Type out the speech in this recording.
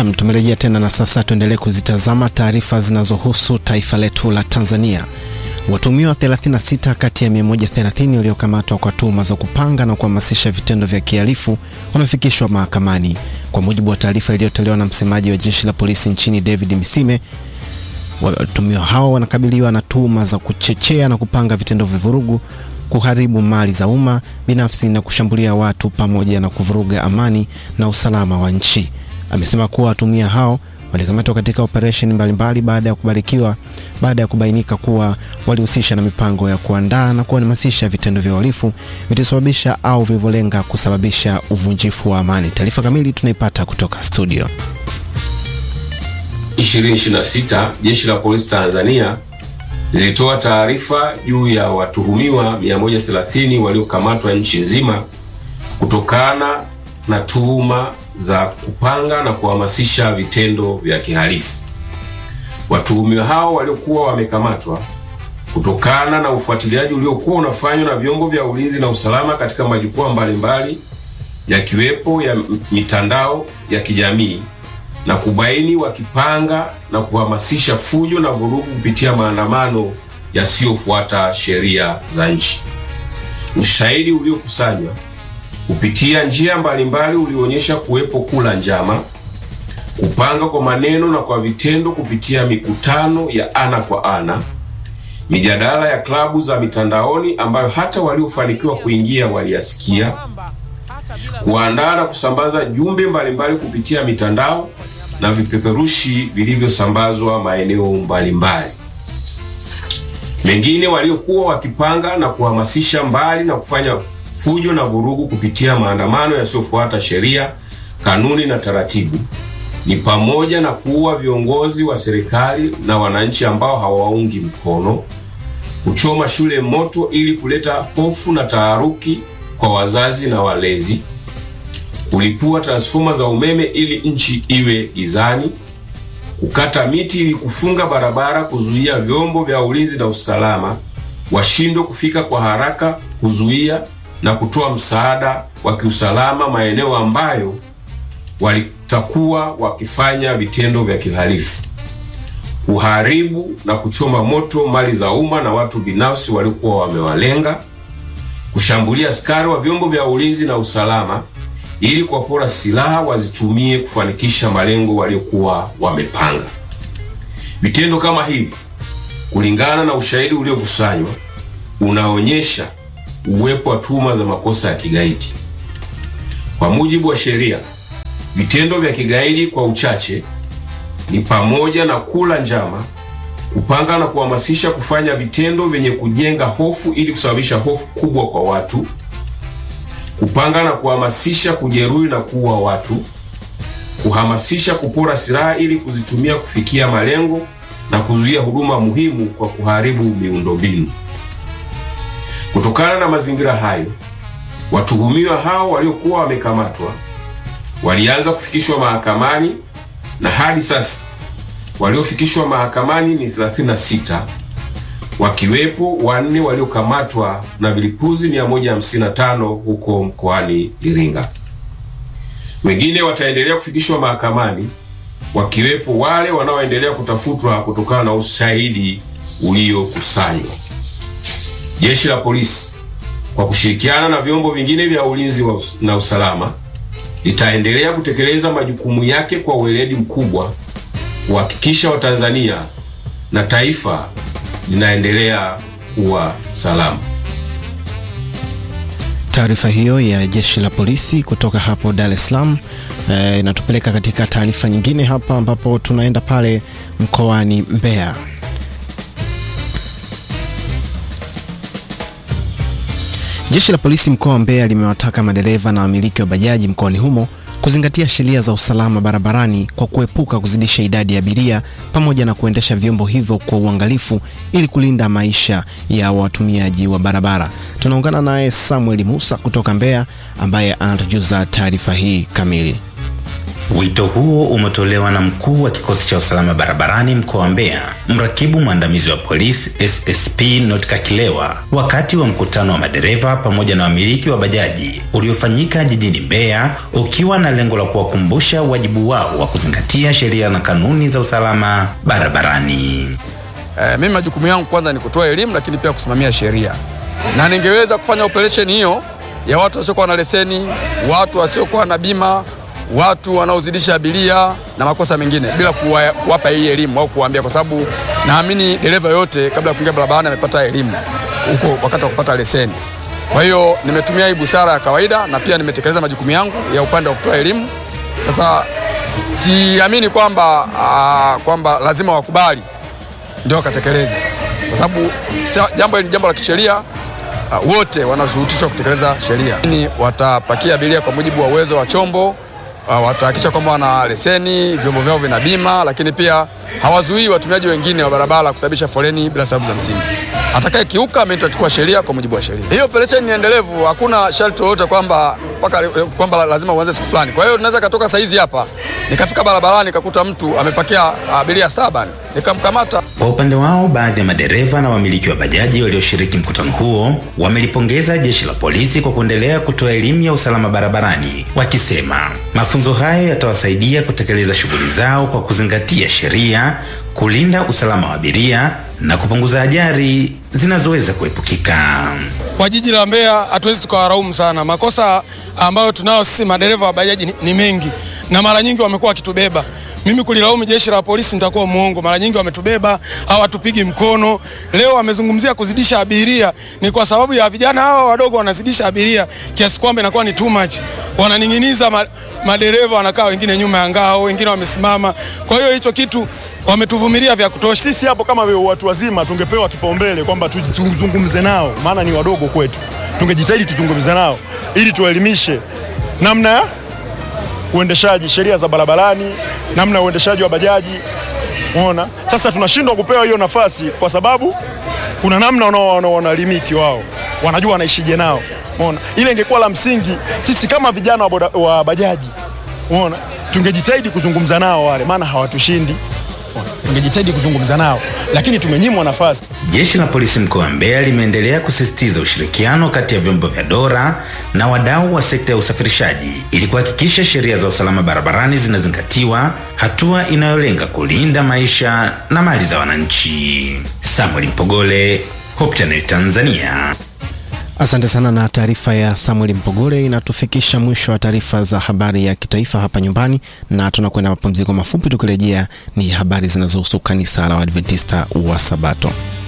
Nam, tumerejea tena na sasa tuendelee kuzitazama taarifa zinazohusu taifa letu la Tanzania. Watuhumiwa 36 kati ya 130 waliokamatwa kwa tuhuma za kupanga na kuhamasisha vitendo vya kihalifu wamefikishwa mahakamani. Kwa mujibu wa taarifa iliyotolewa na msemaji wa jeshi la polisi nchini David Misime, watuhumiwa hao wanakabiliwa na tuhuma za kuchochea na kupanga vitendo vya vurugu, kuharibu mali za umma binafsi na kushambulia watu pamoja na kuvuruga amani na usalama wa nchi. Amesema kuwa watuhumiwa hao walikamatwa katika operesheni mbalimbali baada ya kubarikiwa baada ya kubainika kuwa walihusisha na mipango ya kuandaa na kuhamasisha vitendo vya uhalifu vitasababisha au vilivyolenga kusababisha uvunjifu wa amani. Taarifa kamili tunaipata kutoka studio. 2026 Jeshi la Polisi Tanzania lilitoa taarifa juu ya watuhumiwa 130 waliokamatwa nchi nzima kutokana na tuhuma za kupanga na kuhamasisha vitendo vya kihalifu. Watuhumiwa hao waliokuwa wamekamatwa kutokana na ufuatiliaji uliokuwa unafanywa na vyombo vya ulinzi na usalama katika majukwaa mbalimbali yakiwepo ya mitandao ya kijamii na kubaini wakipanga na kuhamasisha fujo na vurugu kupitia maandamano yasiyofuata sheria za nchi. Ushahidi uliokusanywa kupitia njia mbalimbali ulionyesha kuwepo kula njama, kupanga kwa maneno na kwa vitendo kupitia mikutano ya ana kwa ana, mijadala ya klabu za mitandaoni ambayo hata waliofanikiwa kuingia waliyasikia, kuandaa na kusambaza jumbe mbalimbali kupitia mitandao na vipeperushi vilivyosambazwa maeneo mbalimbali. Mengine waliokuwa wakipanga na kuhamasisha mbali na kufanya fujo na vurugu kupitia maandamano yasiyofuata sheria, kanuni na taratibu ni pamoja na kuua viongozi wa serikali na wananchi ambao hawaungi mkono, kuchoma shule moto ili kuleta hofu na taharuki kwa wazazi na walezi, kulipua transfoma za umeme ili nchi iwe gizani, kukata miti ili kufunga barabara, kuzuia vyombo vya ulinzi na usalama washindwe kufika kwa haraka, kuzuia na kutoa msaada wa kiusalama maeneo ambayo walitakuwa wakifanya vitendo vya kihalifu, kuharibu na kuchoma moto mali za umma na watu binafsi waliokuwa wamewalenga, kushambulia askari wa vyombo vya ulinzi na usalama ili kuwapora silaha wazitumie kufanikisha malengo waliokuwa wamepanga. Vitendo kama hivi, kulingana na ushahidi uliokusanywa, unaonyesha uwepo wa tuhuma za makosa ya kigaidi. Kwa mujibu wa sheria, vitendo vya kigaidi kwa uchache ni pamoja na kula njama, kupanga na kuhamasisha kufanya vitendo vyenye kujenga hofu ili kusababisha hofu kubwa kwa watu, kupanga na kuhamasisha kujeruhi na kuua watu, kuhamasisha kupora silaha ili kuzitumia kufikia malengo na kuzuia huduma muhimu kwa kuharibu miundombinu. Kutokana na mazingira hayo, watuhumiwa hao waliokuwa wamekamatwa walianza kufikishwa mahakamani na hadi sasa waliofikishwa mahakamani ni 36 wakiwepo wanne waliokamatwa na vilipuzi 155 huko mkoani Iringa. Wengine wataendelea kufikishwa mahakamani wakiwepo wale wanaoendelea kutafutwa kutokana na ushahidi uliokusanywa. Jeshi la polisi kwa kushirikiana na vyombo vingine vya ulinzi na usalama litaendelea kutekeleza majukumu yake kwa weledi mkubwa kuhakikisha Watanzania na taifa linaendelea kuwa salama. Taarifa hiyo ya jeshi la polisi kutoka hapo Dar es Salaam e, inatupeleka katika taarifa nyingine hapa ambapo tunaenda pale mkoani Mbeya. Jeshi la polisi mkoa wa Mbeya limewataka madereva na wamiliki wa bajaji mkoani humo kuzingatia sheria za usalama barabarani kwa kuepuka kuzidisha idadi ya abiria pamoja na kuendesha vyombo hivyo kwa uangalifu ili kulinda maisha ya watumiaji wa barabara. Tunaungana naye Samuel Musa kutoka Mbeya ambaye anatujuza taarifa hii kamili. Wito huo umetolewa na mkuu wa kikosi cha usalama barabarani mkoa wa Mbeya, mrakibu mwandamizi wa polisi SSP Notka Kilewa, wakati wa mkutano wa madereva pamoja na wamiliki wa bajaji uliofanyika jijini Mbeya, ukiwa na lengo la kuwakumbusha wajibu wao wa kuzingatia sheria na kanuni za usalama barabarani. E, mimi majukumu yangu kwanza ni kutoa elimu, lakini pia kusimamia sheria, na ningeweza kufanya operation hiyo ya watu wasiokuwa na leseni, watu wasiokuwa na bima watu wanaozidisha abiria na makosa mengine bila kuwapa hii elimu au kuwaambia, kwa sababu naamini dereva yote kabla ya kuingia barabarani amepata elimu huko wakati wa kupata leseni. Kwa hiyo nimetumia hii busara ya kawaida na pia nimetekeleza majukumu yangu ya upande wa kutoa elimu. Sasa siamini kwamba kwamba lazima wakubali ndio wakatekeleze, kwa sababu jambo hili ni jambo la kisheria. Uh, wote wanashurutishwa kutekeleza sheria. Ni watapakia abiria kwa mujibu wa uwezo wa chombo Uh, watahakikisha kwamba wana leseni, vyombo vyao vina bima, lakini pia hawazuii watumiaji wengine wa barabara kusababisha foleni bila sababu za msingi. Atakaye kiuka mimi nitachukua sheria kwa mujibu wa sheria. Hiyo operation ni endelevu, hakuna sharti lolote kwamba mpaka kwamba lazima uanze siku fulani. Kwa hiyo tunaweza katoka saizi hapa nikafika barabarani nikakuta mtu amepakia abiria saba nikamkamata. Kwa upande wao, baadhi ya madereva na wamiliki wa bajaji walioshiriki mkutano huo wamelipongeza jeshi la polisi kwa kuendelea kutoa elimu ya usalama barabarani, wakisema mafunzo hayo yatawasaidia kutekeleza shughuli zao kwa kuzingatia sheria, kulinda usalama wa abiria na kupunguza ajali zinazoweza kuepukika. Kwa jiji la Mbeya hatuwezi tukawaraumu sana. Makosa ambayo tunao sisi madereva wa bajaji ni, ni mengi na mara nyingi wamekuwa wakitubeba. Mimi kulilaumu jeshi la polisi nitakuwa muongo. Mara nyingi wametubeba, hawatupigi mkono. Leo wamezungumzia kuzidisha abiria, ni kwa sababu ya vijana hawa wadogo wanazidisha abiria kiasi kwamba inakuwa ni too much. Wananing'iniza ma, madereva wanakaa wengine nyuma ya ngao, wengine wamesimama. Kwa hiyo hicho kitu wametuvumilia vya kutosha. Sisi hapo kama watu wazima tungepewa kipaumbele kwamba tuzungumze nao, maana ni wadogo kwetu. Tungejitahidi tuzungumze nao ili tuwaelimishe namna ya uendeshaji, sheria za barabarani, namna ya uendeshaji wa bajaji. Unaona, sasa tunashindwa kupewa hiyo nafasi kwa sababu kuna namna wanaona limiti wao, wanajua wanaishije nao. Unaona, ile ingekuwa la msingi, sisi kama vijana wa, boda, wa bajaji, unaona, tungejitahidi kuzungumza nao wale, maana hawatushindi tungejitahidi kuzungumza nao, lakini tumenyimwa nafasi. Jeshi la polisi mkoa wa Mbeya limeendelea kusisitiza ushirikiano kati ya vyombo vya dola na wadau wa sekta ya usafirishaji ili kuhakikisha sheria za usalama barabarani zinazingatiwa, hatua inayolenga kulinda maisha na mali za wananchi. Samuel Mpogole, Hope Channel Tanzania. Asante sana na taarifa ya Samuel Mpogole inatufikisha mwisho wa taarifa za habari ya kitaifa hapa nyumbani, na tunakwenda mapumziko mafupi. Tukirejea ni habari zinazohusu kanisa la Waadventista wa Sabato.